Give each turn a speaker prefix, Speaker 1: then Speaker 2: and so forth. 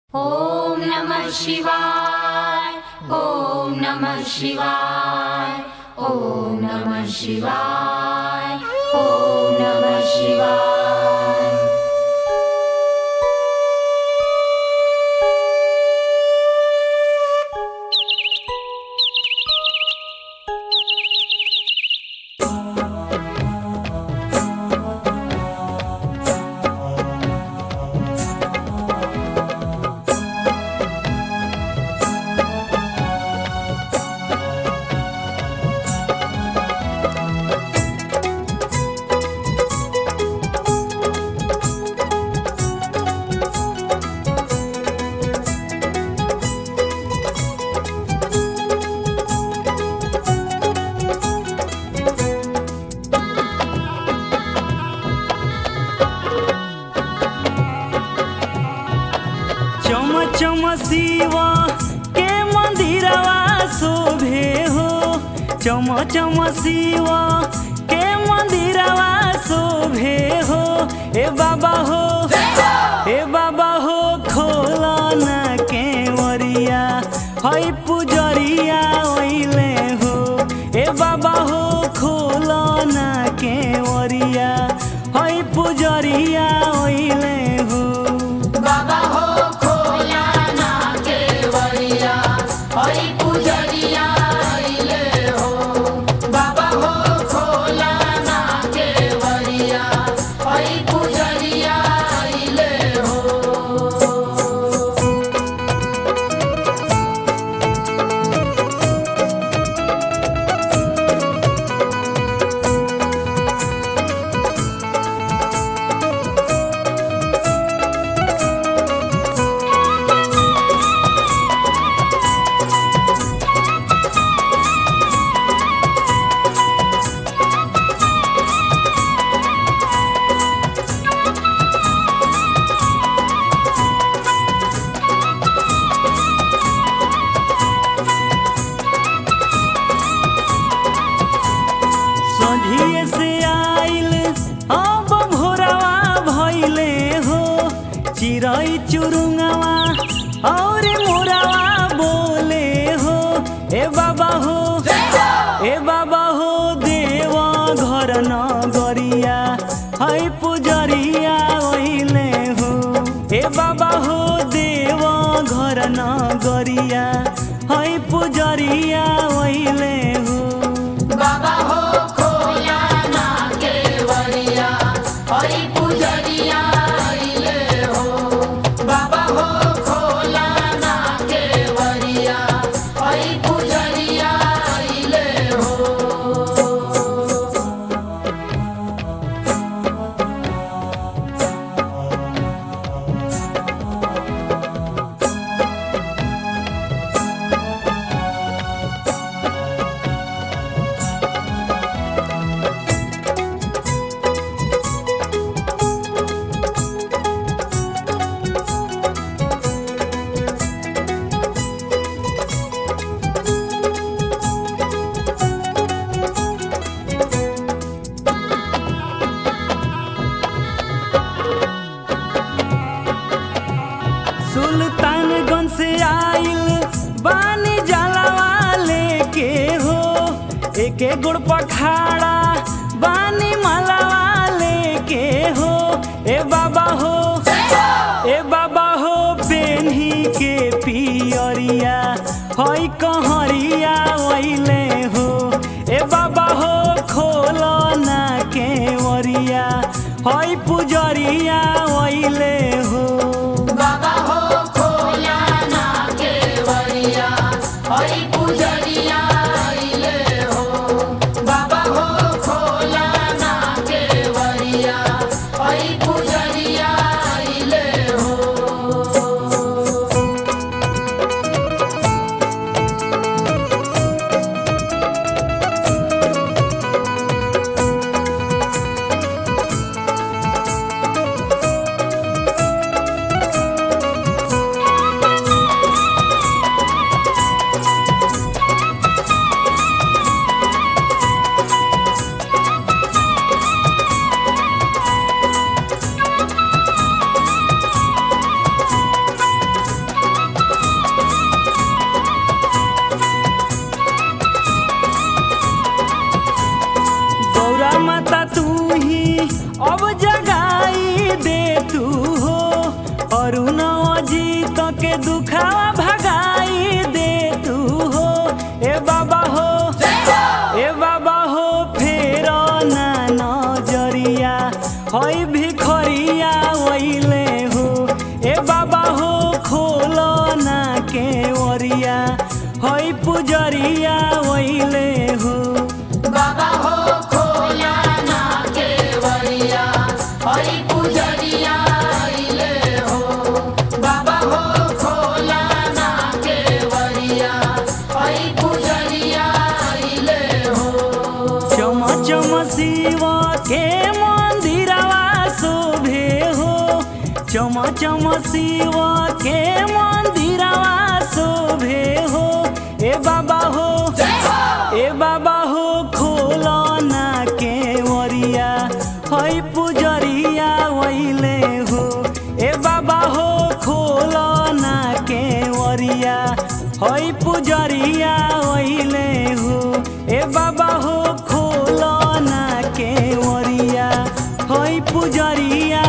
Speaker 1: ॐ नमः शिवाय ॐ नमः शिवाय ॐ नमः शिवाय ॐ नमः शिवाय
Speaker 2: चम चम शिवा के मंदिरवा शोभे हो चम चम शिवा के मंदिरवा शोभे हो ए बाबा हो ए बाबा हो खोला न केवरिया हई पुजरिया ओइले हो ए बाबा हो खोला न केवरिया हई पुजरिया ओइले हो
Speaker 1: बाबा हो खोला ना केवड़िया हरि पुजरिया अइले हो बाबा हो खोला ना केवड़िया हरि पुजरिया अइले हो
Speaker 2: सोझिए से आइल अब भोरवा भइले हो चिरई चुरुंगवा और मोरवा बोले हो ए बाबा हो ए बाबा हो देवा घर न गरिया है पुजरिया ओइले हो ए बाबा हो देवा घर न गरिया है पुजरिया ओइले हो
Speaker 1: बाबा हो खोला ना केवड़िया हरि पुजरिया अइले हो बाबा हो खोला ना केवड़िया हरि पुजरिया अइले हो
Speaker 2: सुल्तानगंज से आइल बानी जलवा लेके हो एके गुड़ पखाड़ा बानी मलवा लेके हो ए बाबा हो ए बाबा हो पेन्ही के पियरिया हई कहरिया ओइले हो ए बाबा हो खोलो ना केवरिया हई पुजरिया ओइले हो
Speaker 1: बाबा हो खोला ना केवड़िया हरि पुजरिया अइले हो बाबा हो खोला ना केवड़िया हरि पुजरिया अइले हो
Speaker 2: ए के दुखावा भगाई दे तू हो ए बाबा हो ए बाबा हो फेर ना नजरिया हई भिखरिया वैले हो ए बाबा हो खोल ना के ओरिया हई पुजरिया वैले हो
Speaker 1: बाबा हो खोला ना केवड़िया हई पुजरिया अइले हो बाबा हो खोला ना केवड़िया हई पुजरिया अइले हो
Speaker 2: चम चम शिव के मंदिरवा शोभे हो चम चम शिव के मंदिरवा शोभे हो ए बाबा हो ए बाबा हो खोल ना के वरिया हई पुजरिया वैले हो ए बाबा हो खोल ना के वरिया हई पुजरिया वैले हो ए बाबा हो खोल ना के वरिया हई पुजरिया